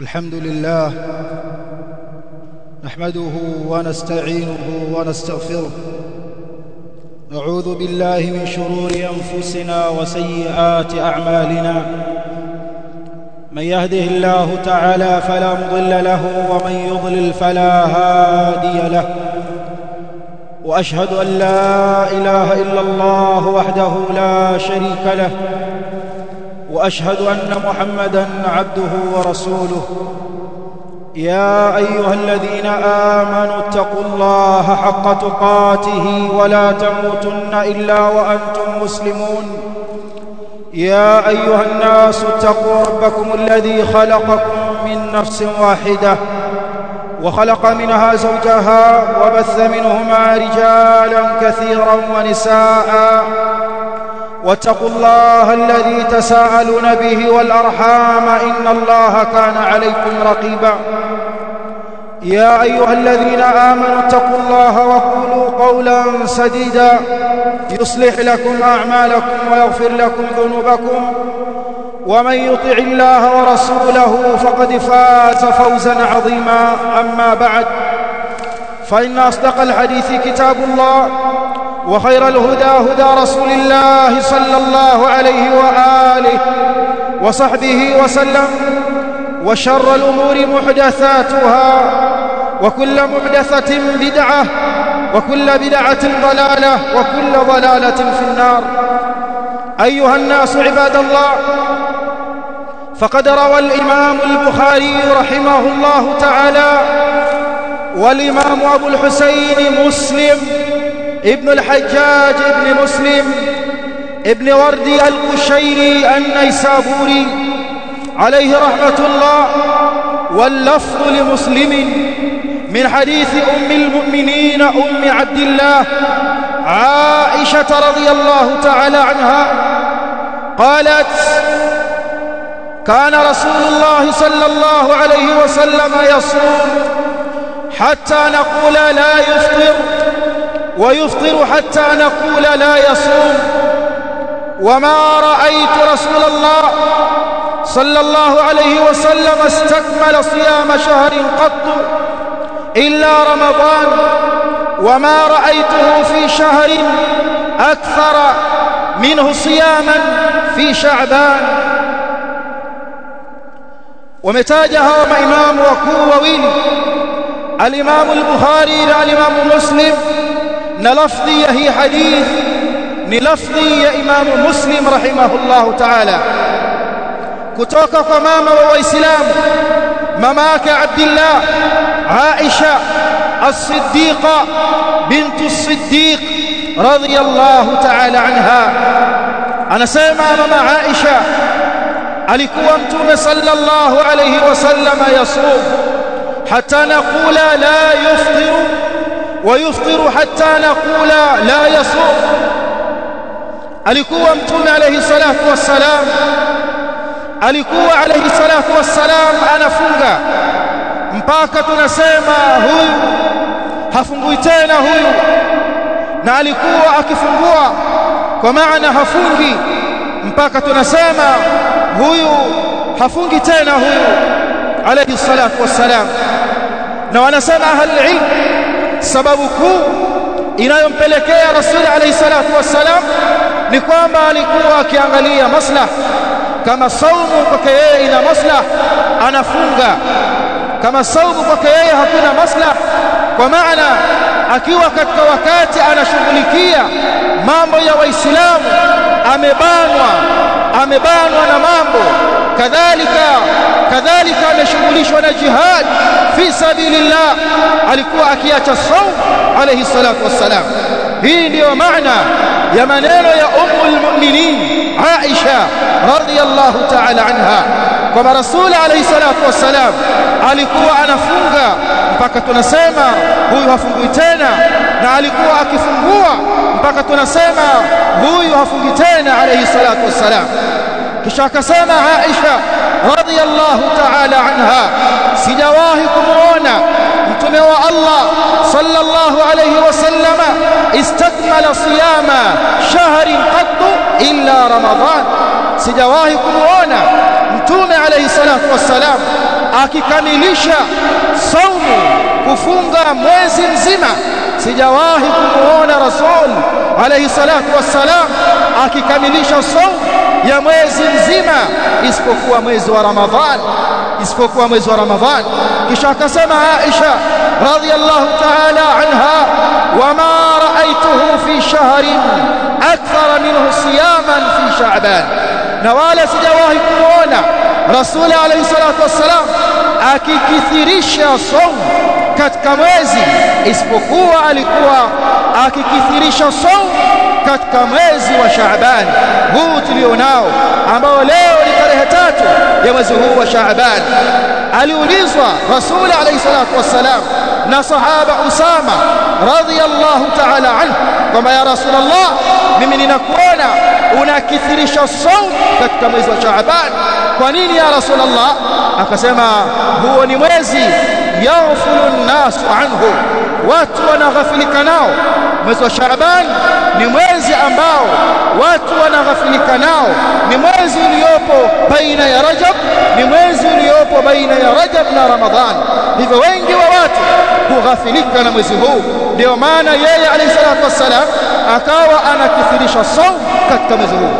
الحمد لله نحمده ونستعينه ونستغفره نعوذ بالله من شرور انفسنا وسيئات اعمالنا من يهده الله تعالى فلا مضل له ومن يضلل فلا هادي له واشهد ان لا اله الا الله وحده لا شريك له واشهد ان محمدا عبده ورسوله يا ايها الذين امنوا اتقوا الله حق تقاته ولا تموتن الا وانتم مسلمون يا ايها الناس اتقوا ربكم الذي خلقكم من نفس واحده وخلق منها زوجها وبث منهما رجالا كثيرا ونساء واتقوا الله الذي تساءلون به والارحام ان الله كان عليكم رقيبا يا ايها الذين امنوا اتقوا الله وقولوا قولا سديدا يصلح لكم اعمالكم ويغفر لكم ذنوبكم ومن يطع الله ورسوله فقد فاز فوزا عظيما اما بعد فان اصدق الحديث كتاب الله وخير الهدى هدى رسول الله صلى الله عليه واله وصحبه وسلم وشر الامور محدثاتها وكل محدثه بدعه وكل بدعه ضلاله وكل ضلاله في النار ايها الناس عباد الله فقد روى الامام البخاري رحمه الله تعالى والامام ابو الحسين مسلم ابن الحجاج ابن مسلم ابن وردي القشيري النيسابوري عليه رحمة الله واللفظ لمسلم من حديث أم المؤمنين أم عبد الله عائشة رضي الله تعالى عنها قالت كان رسول الله صلى الله عليه وسلم يصوم حتى نقول لا يفطر ويفطر حتى نقول لا يصوم وما رأيت رسول الله صلى الله عليه وسلم استكمل صيام شهر قط إلا رمضان وما رأيته في شهر أكثر منه صياما في شعبان ومتاجها إمام وكو وويل الإمام البخاري والإمام مسلم na lafdhi ya hii hadith ni lafdhi ya Imam Muslim rahimahullahu ta'ala kutoka kwa mama wa Waislamu mama yake Abdullah Aisha as-Siddiqa bint as-Siddiq radhiyallahu ta'ala anha anasema mama Aisha alikuwa mtume sallallahu alayhi wasallam yasum hatta naqula la yufṭiru ويفطر حتى نقول لا يصوم alikuwa mtume alayhi salatu wassalam alikuwa alayhi salatu wassalam anafunga mpaka tunasema huyu hafungui tena huyu na alikuwa akifungua kwa maana hafungi mpaka tunasema huyu hafungi tena huyu alayhi salatu wassalam na wanasema ahli ilm sababu kuu inayompelekea rasuli alayhi salatu wassalam ni kwamba alikuwa akiangalia maslah kama saumu kwake yeye ina maslah anafunga kama saumu kwake yeye hakuna maslah kwa maana akiwa katika wakati anashughulikia mambo ya waislamu amebanwa amebanwa na mambo kadhalika kadhalika ameshughulishwa na jihad fi sabilillah alikuwa akiacha saum alayhi salatu wassalam hii ndiyo maana ya maneno ya ummul mu'minin Aisha radhiyallahu ta'ala anha kwamba rasul alayhi salatu wassalam alikuwa anafunga mpaka tunasema huyu hafungui tena na alikuwa akifungua mpaka tunasema huyu hafungi tena alayhi salatu wassalam kisha akasema Aisha radhiyallahu ta'ala anha sijawahi kumuona mtume wa Allah sallallahu alayhi wasallam istakmala siyama shahrin qat illa ramadan sijawahi kumuona mtume alayhi salatu wassalam akikamilisha saumu kufunga mwezi mzima sijawahi kumuona rasul alayhi salatu wassalam akikamilisha saumu ya mwezi mzima isipokuwa mwezi wa ramadhan isipokuwa mwezi wa ramadhan kisha akasema aisha radhiyallahu ta'ala anha wama ra'aytuhu fi shahrin akthar minhu siyaman fi sha'ban na wala sijawahi kumuona rasul alayhi salatu wassalam akikithirisha saumu katika mwezi isipokuwa alikuwa akikithirisha saumu katika mwezi wa Shaaban huu tulionao ambao leo ni tarehe tatu ya mwezi huu wa Shaaban aliulizwa Rasul alayhi salatu wassalam na sahaba Usama radhiyallahu ta'ala anhu kwamba ya Rasulullah mimi ninakuona unakithirisha saumu katika mwezi wa Shaaban kwa nini ya Rasulullah akasema huo ni mwezi yaghfulu an-nas anhu watu wanaghafilika nao mwezi wa Shaaban ni mwezi ambao watu wanaghafilika nao ni mwezi uliopo baina ya Rajab ni mwezi uliopo baina ya Rajab na Ramadhan hivyo wengi wa watu hughafilika na mwezi huu ndio maana yeye alayhi salatu wassalam akawa anakithirisha saum katika mwezi huu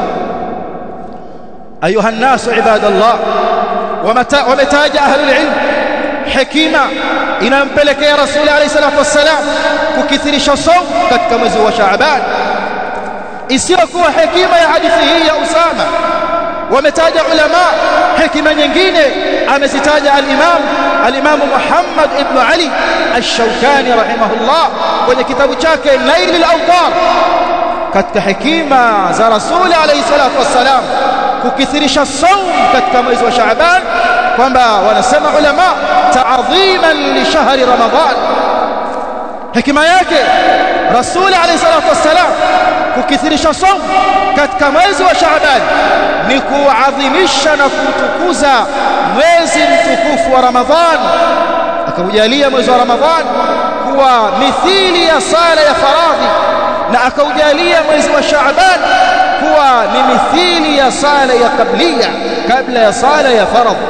ayuha nasu ibadallah wametaja ahlul ilm hekima inampelekea rasuli alayhi salatu wassalam kukithirisha saum katika mwezi wa Shaaban isiyokuwa hekima ya hadithi hii ya Usama wametaja ulama hekima nyingine amezitaja al-Imam al-Imam Muhammad ibn Ali ash-Shawkani rahimahullah kwenye kitabu chake Nail al-Awtar katika hekima za rasuli alayhi salatu wassalam kukithirisha saum katika mwezi wa Shaaban kwamba wanasema ulama ta'dhiman li shahri Ramadhan hekima yake rasuli alayhi salatu wassalam kukithirisha saum katika mwezi wa Shaaban ni kuadhimisha na kutukuza mwezi mtukufu wa Ramadhan akaujalia mwezi wa Ramadhan kuwa mithili ya sala ya faradhi na akaujalia mwezi wa Shaaban kuwa ni mithili ya sala ya kablia kabla ya sala ya faradhi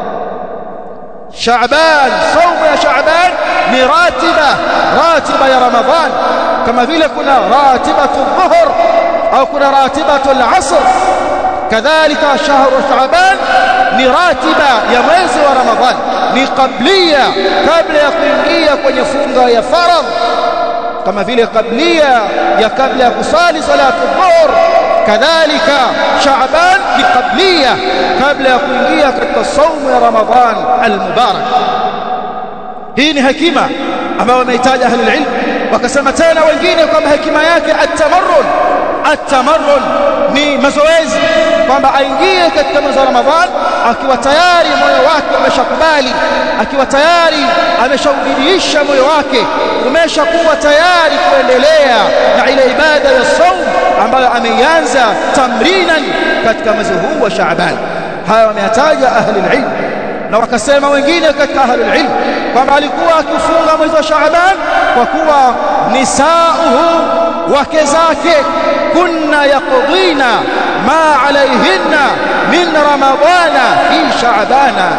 Shaaban saumu ya Shaaban ni ratiba ratiba ya Ramadhan kama vile kuna ratibatu dhuhur au kuna ratibatu al-asr kadhalika shahru Shaaban ni ratiba ya mwezi wa Ramadhan ni kablia kabla ya kuingia kwenye funga ya faradh kama vile kablia ya kabla ya kusali salatu dhuhur kadhalika Shaaban ni kablia kabla ya kuingia katika saumu ya Ramadhan al-mubarak hii ni hekima ambayo wameitaja ahlul ilm wakasema tena wengine kwamba hekima yake at-tamarrun at-tamarrun ni mazoezi kwamba aingie katika mwezi wa Ramadhan akiwa tayari moyo wake umeshakubali akiwa tayari ameshaudidiisha moyo wake umeshakuwa tayari kuendelea na ile ibada ya saum ambayo ameianza tamrinan katika mwezi huu wa Shaaban haya wameyataja ahli ilm na wakasema wengine katika ahli ilm kwamba alikuwa akifunga mwezi wa Shaaban kwa kuwa nisauhu wake zake kunna yaqdina ma alayhinna min ramadana fi shaabana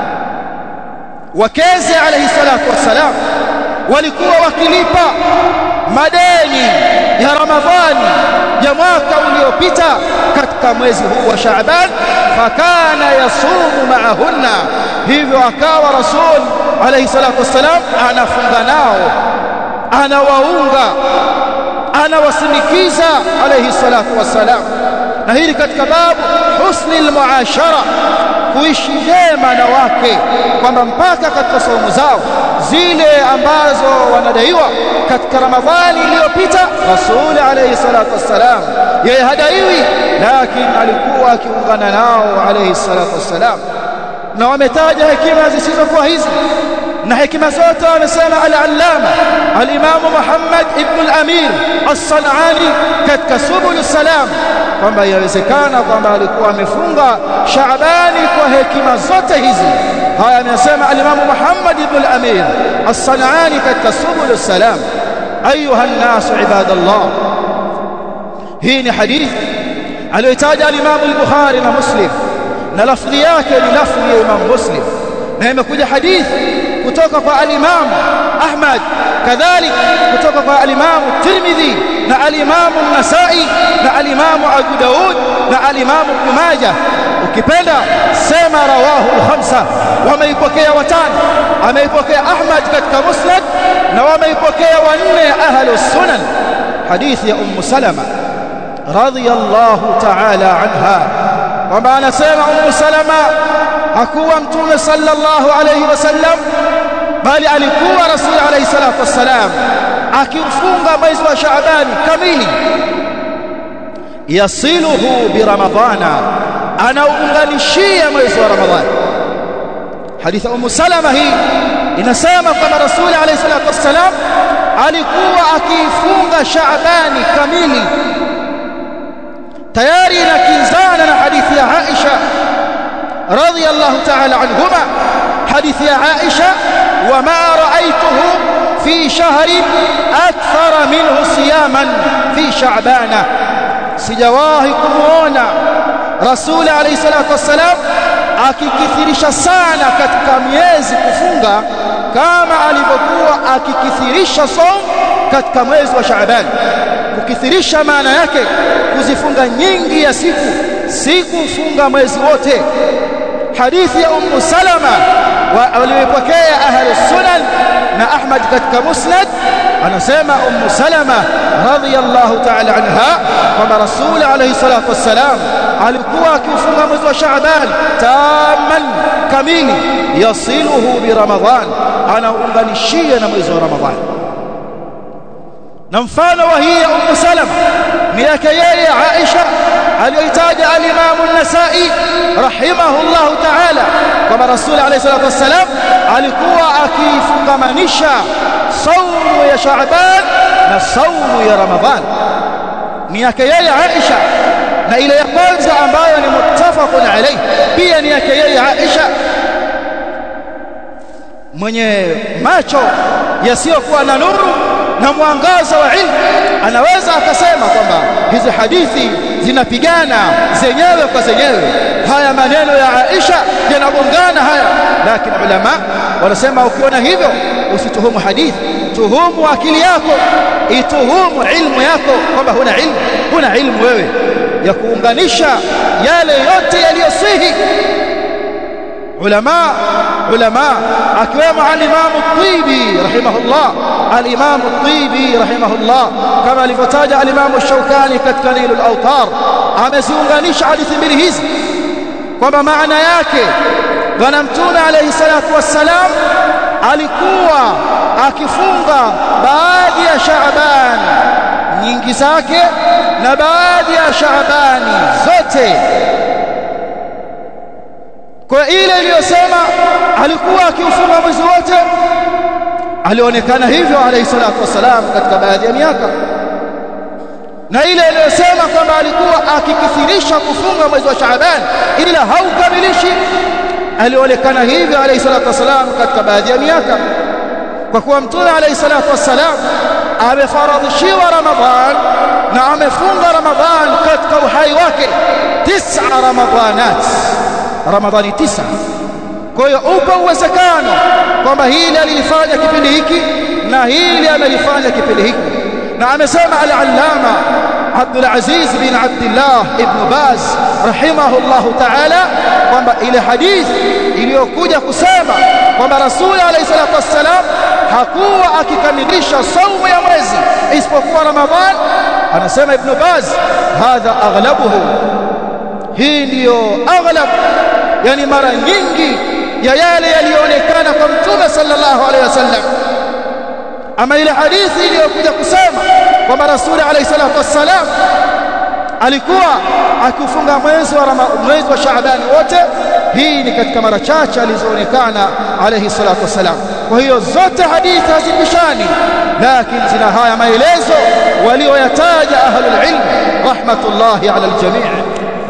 wakeze alayhi salatu wassalam walikuwa wakilipa madeni ya ramadhani ya mwaka uliopita katika mwezi huu wa Shaaban fakana yasumu maahunna hivyo akawa rasul alayhi salatu wassalam anafunga nao anawaunga anawasindikiza alayhi salatu wassalam na hili katika babu husni almuashara kuishi vyema na wake kwamba mpaka katika saumu zao zile ambazo wanadaiwa katika ramadhani iliyopita rasul alayhi salatu wassalam yeye hadaiwi lakini alikuwa akiungana nao alayhi salatu wassalam na wametaja hekima zisizokuwa hizi na hekima zote wamesema al-allama al-imam Muhammad ibn al-Amir as-Sanani katika subul salam kwamba yawezekana kwamba alikuwa amefunga Shaabani kwa hekima zote hizi haya amesema al-imam Muhammad ibn al-Amir as-Sanani katika subul salam ayuha an-nas ibadallah hii ni hadithi aliyotaja al-imam al-Bukhari na Muslim na lafdhi yake ni lafdhi ya Imam Muslim na imekuja hadithi kutoka kwa al-Imam Ahmad kadhalik kutoka kwa al-Imam Tirmidhi na al-Imam An-Nasa'i na al-Imam Abu Daud na al-Imam Ibn Majah ukipenda sema rawahu al-khamsa wameipokea watano ameipokea Ahmad katika Musnad na wameipokea wanne ahlu sunan hadithi ya Ummu Salama radhiyallahu ta'ala anha kwamba anasema Ummu Salama hakuwa mtume sallallahu alayhi wasallam bali alikuwa rasul alayhi salatu wassalam akiufunga mwezi wa Shaaban kamili yasiluhu bi ramadhana anaunganishia mwezi wa Ramadhani hadithi Ummu Salama hii inasema kwamba rasul alayhi salatu wassalam alikuwa akiifunga Shaabani kamili tayari inakinzana na hadithi ya Aisha radhiyallahu ta'ala anhuma hadithi ya Aisha wama ra'aytuhu fi shahrin akthara minhu siyaman fi sha'bana sijawahi kumuona rasul alayhi salatu wassalam akikithirisha sana katika miezi kufunga kama alivyokuwa akikithirisha som katika mwezi wa Shaaban kukithirisha maana yake kuzifunga nyingi ya siku si kufunga mwezi wote hadithi ya ummu salama waliyopokea ahli sunan na ahmad katika musnad anasema ummu salama radhiyallahu ta'ala anha kwamba rasul alayhi salatu wassalam alikuwa akifunga mwezi wa shaaban taman kamili yasiluhu bi ramadhan anaunganishia na mwezi wa ramadhan na mfano wa hii ya ummu salama ni yake yeye aisha aliyoitaja al-Imam an-Nasa'i rahimahullah ta'ala kwamba Rasul alayhi salatu wassalam alikuwa akifungamanisha saumu ya Shaaban na saumu ya Ramadhan ni yake yeye Aisha na ile ya kwanza ambayo ni muttafaqun alayhi pia ni yake yeye Aisha mwenye macho yasiyokuwa na nuru na mwangaza wa ilmu anaweza akasema kwamba hizi hadithi zinapigana zenyewe kwa zenyewe haya maneno ya Aisha yanagongana haya lakini ulama wanasema ukiona hivyo usituhumu hadithi tuhumu akili yako ituhumu ilmu yako kwamba huna ilmu huna ilmu wewe ya kuunganisha yale yote yaliyosihi ulama ulama akiwemo al-Imam At-Tibi rahimahullah al-Imam At-Tibi rahimahullah kama alivyotaja al-Imam Ash-Shawkani katika Nailul Awtar ameziunganisha hadithi mbili hizi kwamba maana yake bwana mtume alayhi salatu wassalam alikuwa akifunga baadhi ya Shaaban nyingi zake na baadhi ya Shaabani zote kwa ile iliyosema alikuwa akiufunga mwezi wote alionekana hivyo alayhi salatu wasalam katika baadhi ya miaka na ile iliyosema kwamba alikuwa akikithirisha kufunga mwezi wa Shaaban ila haukamilishi alionekana hivyo alayhi salatu wasalam katika baadhi ya miaka kwa kuwa mtume alayhi salatu wasalam amefaradhishiwa Ramadhan na amefunga Ramadhan katika uhai wake tisa Ramadhanat Ramadhani tisa kwa hiyo upo uwezekano kwamba hili alilifanya kipindi hiki na hili amelifanya kipindi hiki na amesema al-allama Abdul Aziz bin Abdullah ibn Baz rahimahullahu ta'ala kwamba ile hadithi iliyokuja kusema kwamba Rasul alayhi salatu wassalam hakuwa akikamilisha saumu ya mwezi isipokuwa Ramadhan anasema Ibn Baz hadha aghlabuhu hii ndiyo aghlab yani mara nyingi ya yale yaliyoonekana kwa mtume sallallahu alaihi wasallam ama ile hadithi iliyokuja kusema kwamba rasuli alayhi salatu wassalam alikuwa akifunga mwezi wa mwezi wa Shaaban wote hii ni katika mara chache alizoonekana alayhi salatu wassalam kwa hiyo zote hadithi hazipishani lakini zina haya maelezo walioyataja ahlul ilm rahmatullahi ala aljami'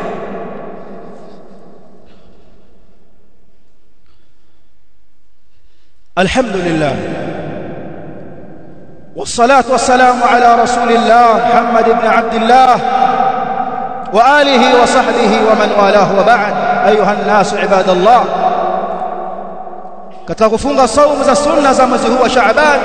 الحمد لله والصلاة والسلام على رسول الله محمد بن عبد الله وآله وصحبه ومن والاه وبعد أيها الناس عباد الله katika kufunga saumu za sunna za mwezi huu wa Shaaban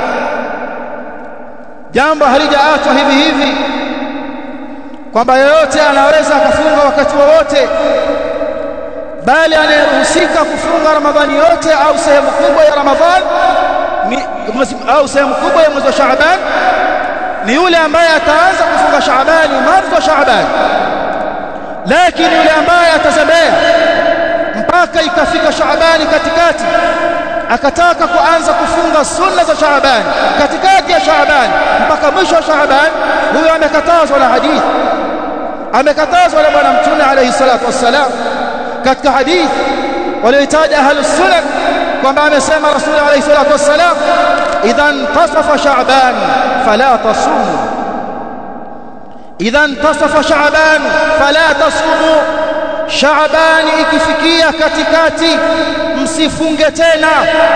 jambo halijaachwa hivi hivi kwamba yeyote anaweza akafunga wakati wowote bali anayeruhusika kufunga Ramadhani yote au sehemu kubwa ya Ramadhani au sehemu kubwa ya mwezi wa Shaaban ni yule ambaye ataanza kufunga Shaabani mwanzo wa Shaaban lakini yule ambaye atazembea mpaka ikafika Shaabani katikati akataka kuanza kufunga sunna za Shaabani katikati ya Shaabani mpaka mwisho wa Shaabani huyo amekatazwa na hadithi amekatazwa na bwana mtume alayhi salatu wassalam katika hadithi walioitaja ahlus sunan kwamba amesema rasul alayhi salatu wassalam idha intasafa sha'ban fala tasumu idha intasafa sha'ban fala tasumu sha'ban ikifikia katikati msifunge tena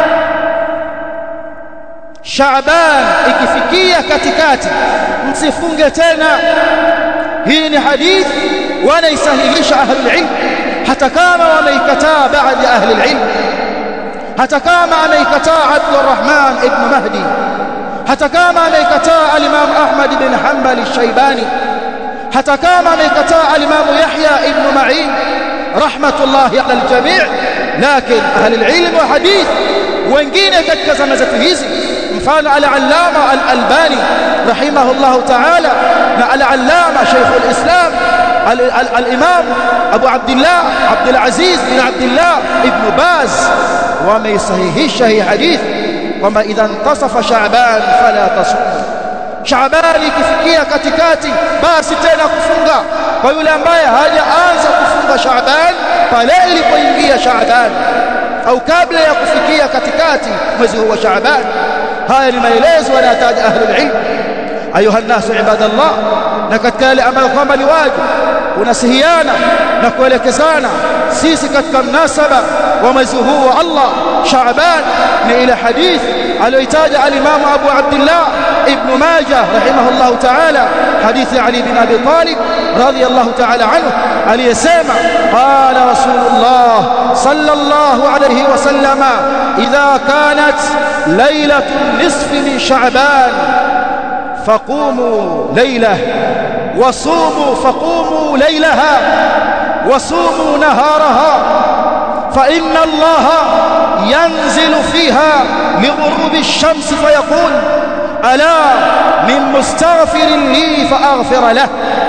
sha'ban ikifikia katikati msifunge tena hii ni hadithi wanaisahihisha ahlul ilm hata kama wameikataa baadhi ya ahli ilm hata kama ameikataa Abdurrahman ibn Mahdi hata kama ameikataa al-Imam Ahmad ibn Hanbal al-Shaybani hata kama ameikataa al-Imam Yahya ibn Ma'in rahmatullahi ala al-jami' lakin ahli al-ilm wa hadith wengine katika zama zetu hizi mfano al-Allama al-Albani rahimahullahu ta'ala na al-Allama Sheikh al-Islam al-Imam Abu Abdullah Abdul Aziz bin Abdullah ibn Baz wameisahihisha hii hadithi kwamba idha intasafa Shaaban fala tasum Shaaban ikifikia katikati basi tena kufunga kwa yule ambaye hajaanza kufunga Shaaban pale ilipoingia Shaaban au kabla ya kufikia katikati mwezi huu wa Shaaban haya ni maelezo yanataja ahlul ilm ayuha nasu ibadallah na katika yale ambayo kwamba ni wajibu unasihiana na kuelekezana sisi katika mnasaba wa mwezi huu wa Allah Shaaban ni ile hadithi aliyoitaja al-Imam Abu Abdullah Ibn Majah rahimahullah ta'ala hadithi Ali bin Abi Talib radiyallahu ta'ala anhu aliyesema qala Rasulullah sallallahu alayhi wa sallama idha kanat laylatu nisfi min Sha'ban faqumu laylah وصوموا فقوموا ليلها وصوموا نهارها فإن الله ينزل فيها لغروب الشمس فيقول ألا من مستغفر لي فأغفر له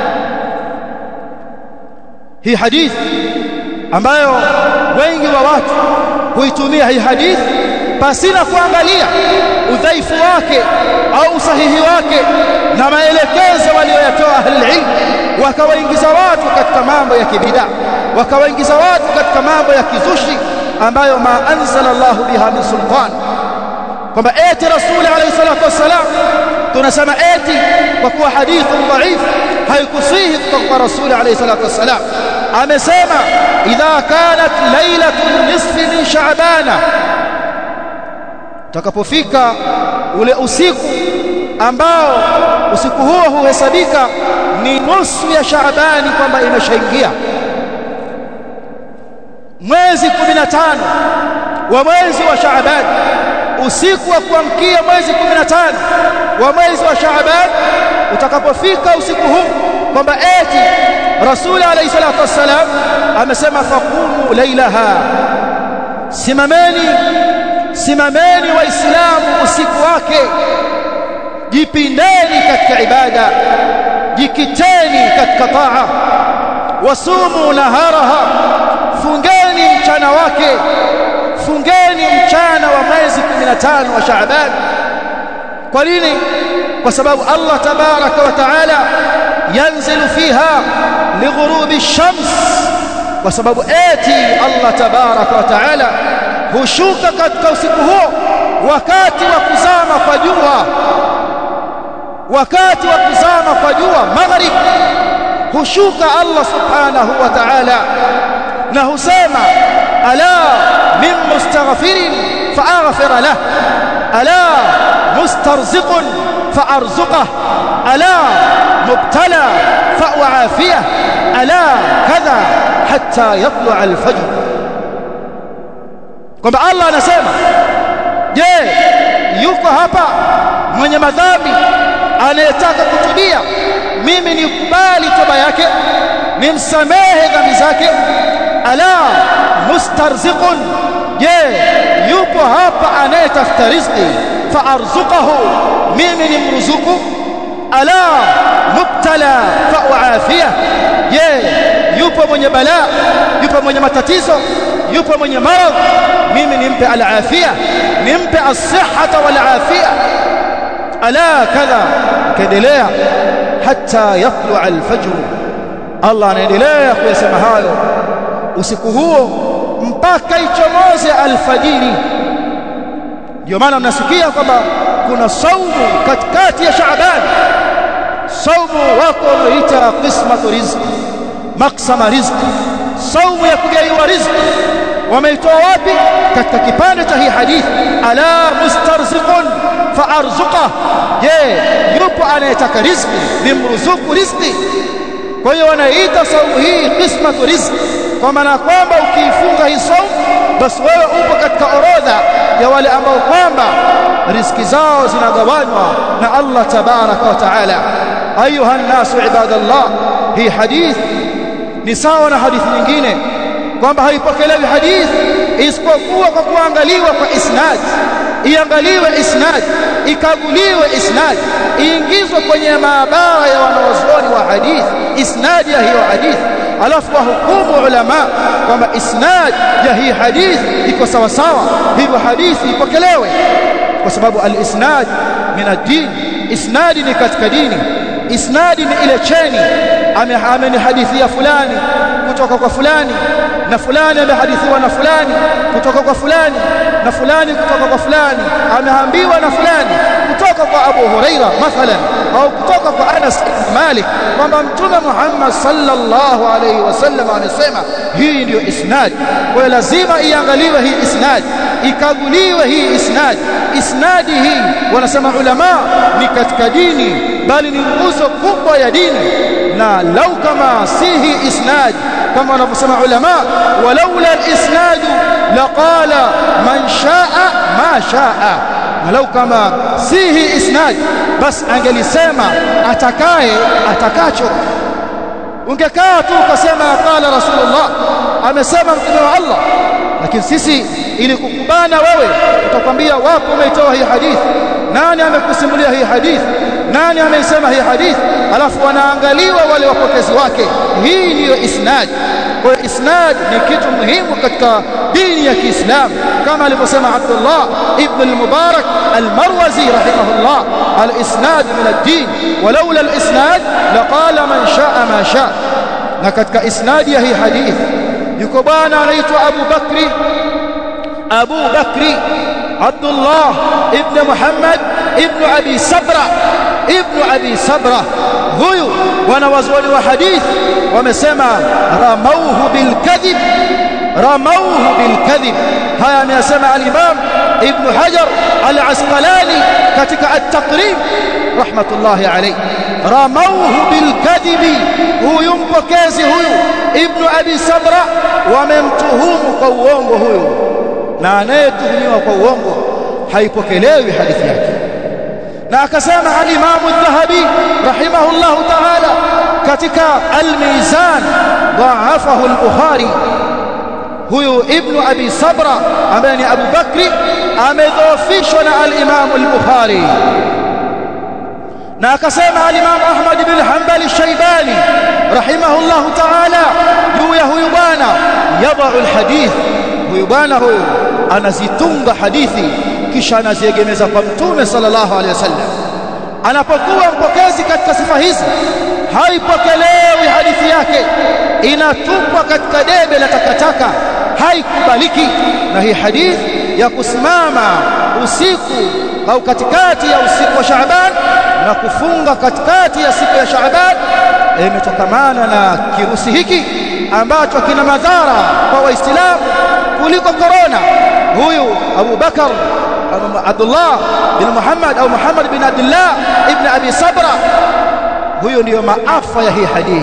هي حديث ambayo wengi wa watu huitumia hii hadithi pasina kuangalia udhaifu wake au usahihi wake na maelekezo waliyoyatoa ahlulilm wakawaingiza watu katika mambo ya kibida wakawaingiza watu katika mambo ya kizushi ambayo ma anzala Allah biha min sultan kwamba eti rasuli alayhi salatu wassalam tunasema eti kwa kuwa hadithu dhaif haikusihi kutoka kwa rasuli alayhi salatu wassalam amesema idha kanat lailatul nisfi min sha'bana utakapofika ule usiku ambao usiku huo huhesabika ni nusu ya Shaabani kwamba imeshaingia mwezi 15 wa mwezi wa Shaabani usiku wa kuamkia mwezi 15 wa mwezi wa Shaaban utakapofika usiku huu kwamba eti Rasul alayhi salatu wassalam amesema faqumu lailaha simameni simameni waislamu usiku wake jipindeni katika ibada jikiteni katika taa wasumu naharaha fungeni mchana wake fungeni mchana wa mwezi 15 wa Shaaban kwa nini kwa sababu Allah tabaraka wa taala yanzilu fiha lighurubi shams kwa sababu eti Allah tabaraka wa taala hushuka katika usiku huo wakati wa kuzama kwa jua wakati wa kuzama kwa jua maghrib hushuka Allah subhanahu wa ta'ala na husema ala min mustaghfirin faaghfir lah ala mustarziqun faarzuqah ala mubtala fauafiyah ala kadha hatta yatlu'a al-fajr kwamba Allah anasema je yuko hapa mwenye madhambi anayetaka kutubia mimi nikubali toba yake nimsamehe dhambi zake ala mustarziqun je yupo hapa anayetafuta riziki faarzuqahu mimi nimruzuku ala mubtala fauafia je yupo mwenye balaa yupo mwenye matatizo yupo mwenye maradhi mimi nimpe alafia nimpe as-sihhata wal afia ala kadha kaendelea hatta yatlu al-fajr Allah anaendelea kuyasema hayo usiku huo mpaka ichomoze alfajiri ndio maana mnasikia kwamba kuna saumu katikati ya Shaaban saumu wako unaoita qismatu rizqi maksama rizqi saumu ya kugaiwa rizqi wameitoa wapi katika kipande cha hii hadithi ala mustarziqun faarzuqah je yupo anayetaka rizqi nimruzuku rizqi kwa hiyo wanaita saumu hii qismatu rizqi kwa maana kwamba ukiifunga hii saumu basi wewe upo katika orodha ya wale ambao kwamba riziki zao zinagawanywa na Allah tabaraka wa taala ayuha nasu ibadallah hii hadith ni sawa na hadithi nyingine kwamba haipokelewi hadithi isipokuwa kwa kuangaliwa kwa isnad iangaliwe isnad ikaguliwe isnad iingizwe kwenye maabara ya wanawazuoni wa hadithi isnad ya hiyo hadithi alafu wahukumu ulama kwamba isnad ya hii hadithi iko sawa sawa hivyo hadithi ipokelewe kwa sababu al-isnad min ad-din isnadi ni katika dini isnadi ni ile cheni amenihadithia fulani kutoka kwa fulani na fulani amehadithiwa na fulani kutoka kwa fulani na fulani kutoka kwa fulani ameambiwa na fulani kutoka kwa Abu Huraira mathalan au kutoka kwa Anas ibn Malik kwamba mtume Muhammad sallallahu alayhi wasallam amesema hii ndiyo isnad kwa lazima iangaliwe hii isnad ikaguliwe hii isnad isnadi hii wanasema ulama ni katika dini bali ni nguzo kubwa ya dini na lau kama si hii isnad kama wanavyosema ulama walaula al-isnad laqala man shaa ma shaa walau kama si hii isnad bas angelisema atakaye atakacho ungekaa tu ukasema qala rasulullah amesema mtume wa Allah lakini sisi ili kukubana wewe tutakwambia wapo umeitoa hii hadithi nani amekusimulia hii hadithi nani ameisema hii hadithi alafu wanaangaliwa wale wapokezi wake hii ndiyo isnad kwa isnad ni kitu muhimu katika dini ya Kiislamu kama alivyosema Abdullah ibn al-Mubarak al-Marwazi rahimahullah al-isnad min ad-din walaula al-isnad laqala man shaa ma shaa na katika isnad ya hii hadithi yuko bwana anaitwa Abu Bakri Abu Bakri Abdullah ibn Muhammad ibn Abi Sabra ibn Abi Sabra huyu wanawazuoni wa hadithi wamesema ramauhu bilkadhib ramauhu bilkadhib haya ameyasema al-Imam Ibn Hajar al-Asqalani katika at-Taqrib rahmatullahi alayhi ramauhu bilkadhibi huyu mpokezi huyu Ibn Abi Sabra wamemtuhumu kwa uongo huyu na anayetuhumiwa kwa uongo haipokelewi hadithi yake na akasema al-Imam al-Dhahabi rahimahullahu ta'ala katika al-Mizan dha'afahu al-Bukhari huyu ibn Abi Sabra ambaye ni Abu Bakri amedhoofishwa na al-Imam al-Bukhari na akasema al-Imam Ahmad bin Hanbal al-Shaybani rahimahullahu ta'ala juu ya huyu bwana yadha'u al-hadith huyu bwana huyu anazitunga hadithi kisha anaziegemeza kwa mtume sallallahu alaihi wasallam anapokuwa mpokezi katika sifa hizi haipokelewi hadithi yake inatupwa katika debe la takataka haikubaliki na hii hadithi ya kusimama usiku au katikati ya usiku wa Shaaban na kufunga katikati ya siku ya Shaaban imetokamana na kirusi hiki ambacho kina madhara kwa waislamu kuliko korona huyu Abu Bakar Abdullah bin Muhammad au Muhammad bin Abdullah ibn Abi Sabra huyo ndiyo maafa ya hii hadithi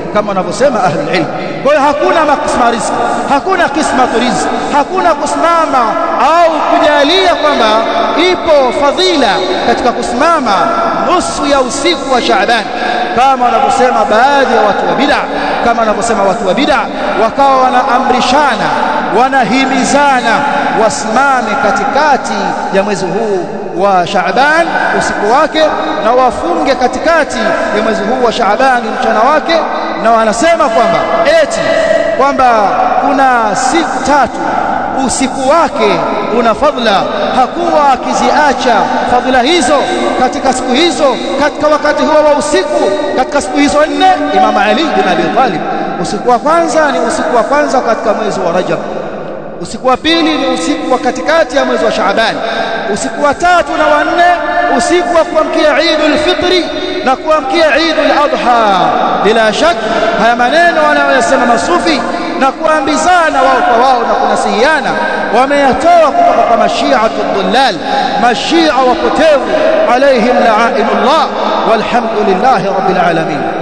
kama wanavyosema ahlul ilm kwa hiyo hakuna makisma riziki hakuna kismatu riziki hakuna kusimama au kujalia kwamba ipo fadhila katika kusimama nusu ya usiku wa Shaaban kama wanavyosema baadhi ya watu wa bid'a kama wanavyosema watu wa bid'a wakawa wanaamrishana wanahimizana wasimame katikati ya mwezi huu wa Shaaban usiku wake na wafunge katikati ya mwezi huu wa Shaaban mchana wake na wanasema kwamba eti kwamba kuna siku tatu usiku wake una fadhila hakuwa akiziacha fadhila hizo katika siku hizo katika wakati huo wa usiku katika siku hizo nne Imam Ali bin Abi Talib usiku wa kwanza ni usiku wa kwanza katika mwezi wa Rajab usiku wa pili ni usiku wa katikati ya mwezi wa Shaaban usiku wa tatu na wa nne usiku wa kuamkia Eidul Fitri na kuamkia Eidul Adha bila shak haya maneno wanayosema masufi na kuambizana wao kwa wao na kunasihiana wameyatoa kutoka kwa mashiatu dhullal mashia wapotevu alaihim la'inullah walhamdulillahi rabbil alamin